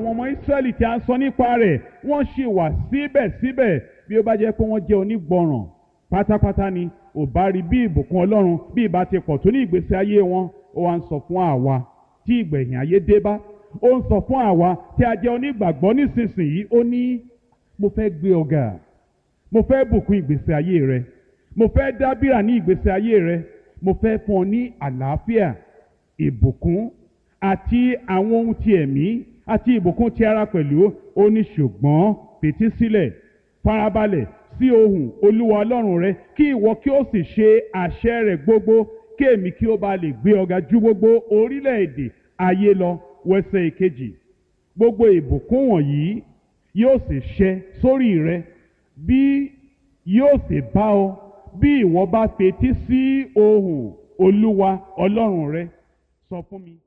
àwọn ọmọ Ísírẹ́lì tí a ń sọ nípa rẹ̀ wọ́n ṣì wà síbẹ̀síbẹ̀ bí ó bá jẹ́ pé wọ́n jẹ́ onígbọràn pátápátá ni ò bá rí bí ìbùkún Ọlọ́run bí ìbá ti pọ̀ tó ní ìgbésí ayé wọn ó wá ń sọ fún àwa tí ìgbẹ̀yìn ayé dé bá ó ń sọ fún àwa tí a jẹ́ onígbàgbọ́ nísinsìnyí ó ní mo fẹ́ gbé ọ̀gá mo fẹ́ bùkún ìgbésí ayé rẹ mo fẹ́ dábìrà ní ìgbésí ayé rẹ mo fẹ́ fún ọ ní àlàáfíà ìbùkún àti àwọn ohun ti ẹ̀mí àti ìbùkún ti ara pẹ̀lú ó ní ṣùgbọ́n fetí sílẹ̀ farabalẹ̀ sí ohùn olúwa ọlọ́run rẹ kí ìwọ kí ó sì ṣe àṣẹ rẹ̀ gbogbo kí èmi kí ó bá lè gbé ọ̀gá ju gbogbo orílẹ̀-èdè ayé lọ wẹsẹ̀ ìkejì gbogbo ìbùkún wọ̀nyí yóò sì ṣẹ sórí rẹ bí yóò sì bá ọ bí ìwọ bá fetí sí ohùn olúwa ọlọ́run rẹ sọ fún mi.